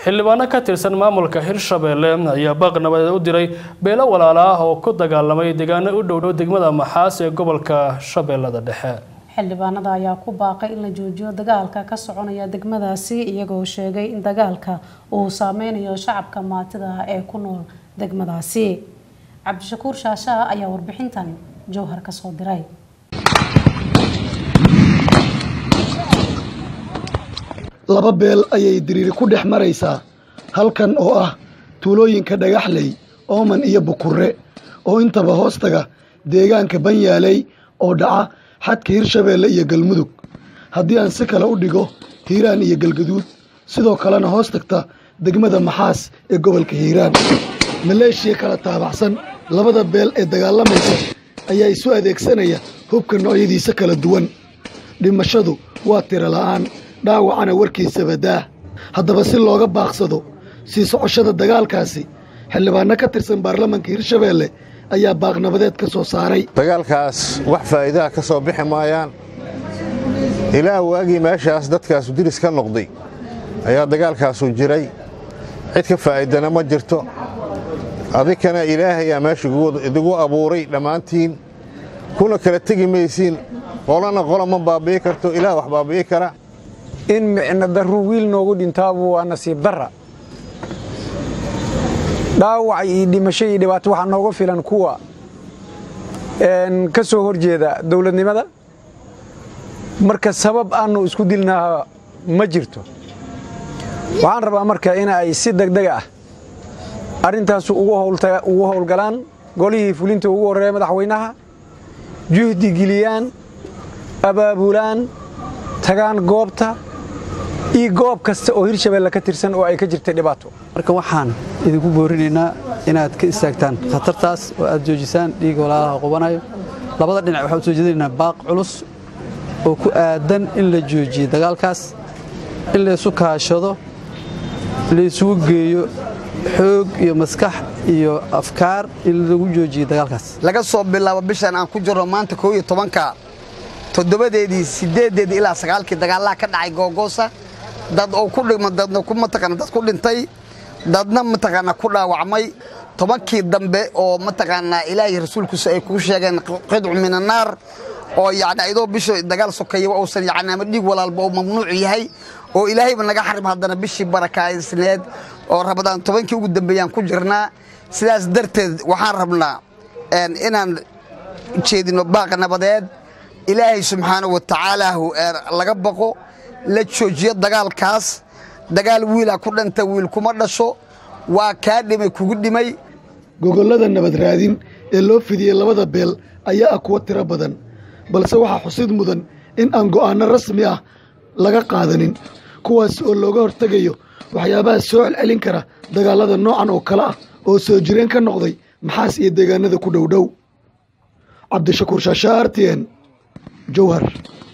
xildhibaano ka tirsan maamulka hirshabeelle ayaa baaq nabadeed u diray beelo walaala ah oo ku dagaalamay deegaano u dhowdhow degmada maxaas ee gobolka shabeellada dhexe xildhibaanada ayaa ku baaqay in la joojiyo dagaalka ka soconaya degmadaasi iyagoo sheegay in dagaalka uu saameynayo shacabka maatida ee ku nool degmadaasi cabdishakuur shaashaa ayaa warbixintan jowhar ka soo diray laba beel ayay diriiri ku dhex maraysaa halkan oo ah tuulooyinka dhagaxley ooman iyo bukurre oo intaba hoostaga deegaanka banyaaley oo dhaca xadka hirshabeelle iyo galmudug haddii aan si kale u dhigo hiiraan iyo galgaduud sidoo kalena hoos tagta degmada maxaas ee gobolka hiiraan maleeshiya kala taabacsan labada beel ee dagaalamaysa ayaa isu adeegsanaya hubka noocyadiisa kala duwan dhimashadu waa tiro la'aan dhaawacana warkiisaba daah haddaba si looga baaqsado sii socoshada dagaalkaasi xildhibaanno ka tirsan baarlamanka hirshabeelle ayaa baaqnabadeed ka soo saaray dagaalkaas wax faa'iidaha ka soo bixi maayaan ilaa waagii meeshaas dadkaasu diris ka noqday ayaa dagaalkaasu jiray cid ka faa'iidana ma jirto adikana ilaahayaa meesha idigu abuuray dhammaantiin kuna kala tegi maysiin qolana qola ma baabi'i karto ilaah wax baabi'i kara in micno darru wiil noogu dhintaabu waa nasiib darra dhaawac iyo dhimasho iyo dhibaato waxaa nooga filan kuwa ka soo hor jeeda dowladnimada marka sabab aanu isku dilnaa ma jirto waxaan rabaa marka in ay si degdeg ah arrintaas ugu howlgalaan golihii fulinta ugu horreeya madaxweynaha juhdi geliyaan abaabulaan tagaan goobta iyo goob kasta oo hirshabeelle ka tirsan oo ay ka jirtay dhibaato marka waxaan idinku boorinaynaa inaad ka istaagtaan khatartaas oo aad joojisaan dhiig walaalaha qubanayo labada dhinac waxaan u soo jeedinaynaa baaq culus oo ku aadan in la joojiyo dagaalkaas in laysu kaashado laysugu geeyo xoog iyo maskax iyo afkaar in lagu joojiyo dagaalkaas laga soo bilaabo bishan aan ku jirno maanta koo iyo tobanka toddobadeedii siddeeddeedii ilaa sagaalkii dagaalaha ka dhacay googoosa dad oo ku dhima dadna ku mataqaana dad ku dhintay dadna mataqaana ku dhaawacmay tobankii dambe oo mataqaanaa ilaahay rasuulkiisa ay kuu sheegeen qidcu min annaar oo yacni ayadoo bisha dagaal sokeeya uusan yacni ama dhiig walaalba uu mamnuuc yahay oo ilaahayba naga xarim haddana bishii barakaysneed oo rabadaan tobankii ugu dambeeyaan ku jirnaa sidaas darteed waxaan rabnaa inaan jeedino baaqa nabadeed ilaahay subxaana wa tacaala laga baqo la joojiyo dagaalkaas dagaal wiilaa ku dhanta wiil kuma dhasho waa kaa dhimay kugu dhimay gogollada nabad raadin ee loo fidiyey labada beel ayaa ah kuwo tiro badan balse waxaa xusid mudan in aan go'aanno rasmi ah laga qaadanin kuwaas oo looga hortegayo waxyaabaha soo celcelin kara dagaallada noocan oo kale ah oo soo jireen ka noqday maxaas iyo deegaanada ku dhowdhow cabdishakuur shaashaa artien jowhar